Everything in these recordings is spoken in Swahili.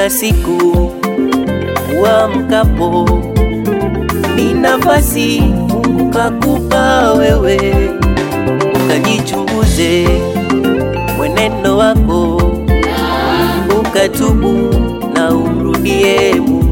kila siku uamkapo, ni nafasi Mungu kakupa wewe, ukajichunguze mwenendo wako, ukatubu na umrudie Mungu.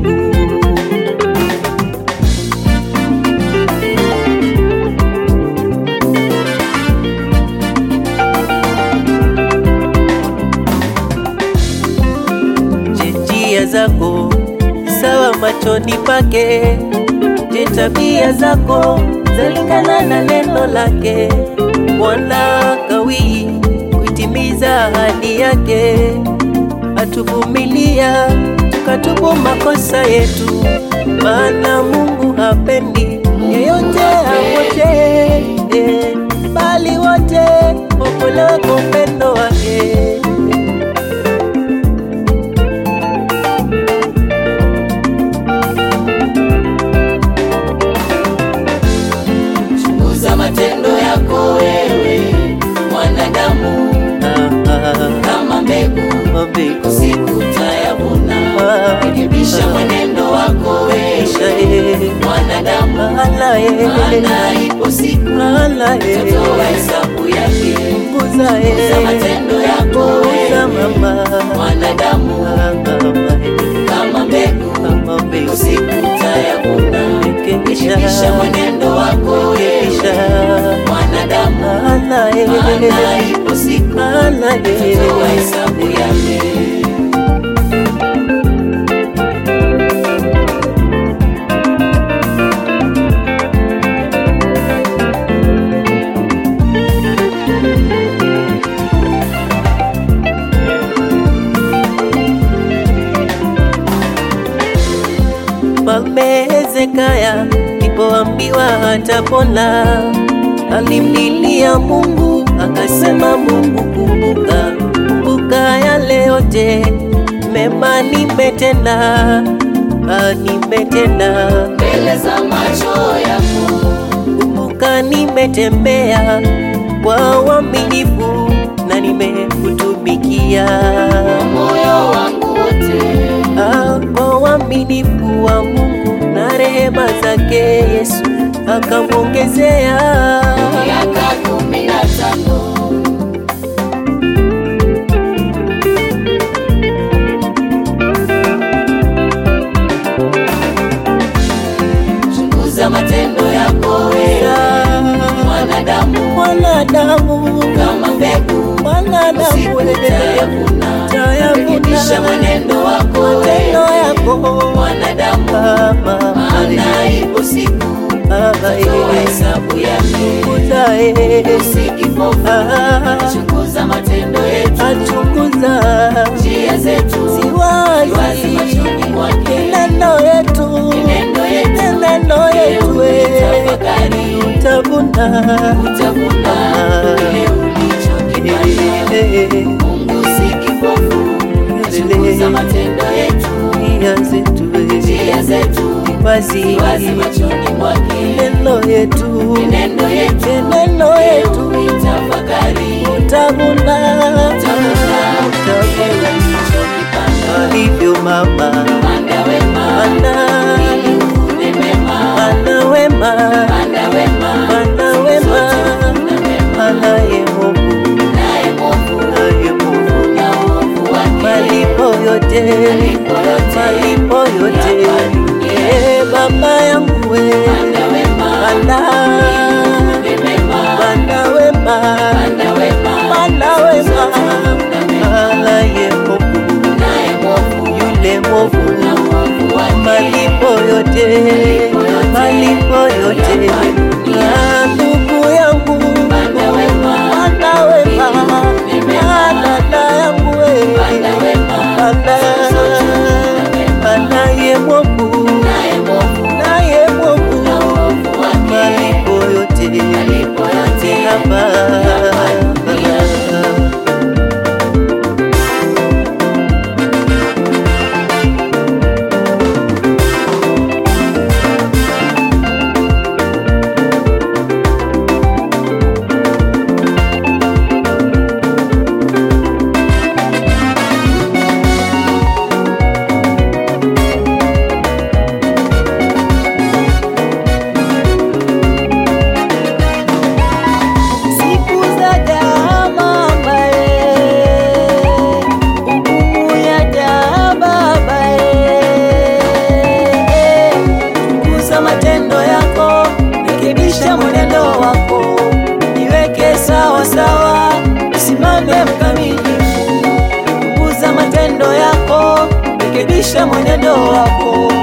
Je, njia zako sawa machoni pake? Je, tabia zako zalingana na neno lake? Bwana kawii kuitimiza ahadi yake, atuvumilia tukatubu makosa yetu, maana Mungu hapendi yeyote apotee, eh, bali wote waokolewe kwa upendo wake. Chunguza matendo yako wewe mwanadamu, Ah, ah, kama mbegu mabiko siku tayavuna. Rekebisha mwenendo wako wewe Ishae, mwanadamu, alaye, maana ipo siku alaye, tatoa hesabu yake. punguza, Chunguza matendo yako punguza wewe mama, mwanadamu, Ah, mama, kama mbegu kama mbegu, siku tayavuna. rekebisha, Rekebisha mwenendo wako rekebisha, wewe mwanadamu, alaye, maana ipo siku alaye, tatoa hesabu yake. Mfalme Hezekia alipoambiwa atapona, alimlilia Mungu akasema, Mungu kumbuka, kumbuka yale yote mema nimetenda, ah, nimetenda. mbele za macho yako Kumbuka nimetembea kwa uaminifu na nimekutumikia moyo wangu wote, Ah, kwa uaminifu wa Mungu na rehema zake Yesu akamwongezea. miaka kumi na tano chunguza matendo yako wewe mwanadamu, Mwanadamu, kama mbegu mwanadamu, siku tayavuna. Rekebisha mwenendo wako matendo wewe yako mwanadamu, kama maana ipo siku toa hesabu yake. Usikipofu, chunguza matendo yetu, achunguza njia zetu siwazi wazi machoni mwake. neno yetu Neno yetu neno yetu tafakari, utavuna utavuna kile ulichokipanda. Mungu si kipofu, chunguza matendo yetu, nia zetu njia zetu wazi wazi machoni mwake. neno yetu Neno yetu neno yetu itafakari, utavuna utavuna kile utavuna ulichokipanda. alivyo mama Panda wema ana ili uvune mema, ana wema panda wema ana wema na mema, anaye Mungu naye Mungu naye Mungu na uovu wake malipo yote Malipo yote malipo yote ya hapa duniani. Eh, baba yangu we panda wema ana uvune mema, ana wema panda wema ana wema na mema, anaye Mungu naye Mungu yule mwovu mwenendo wako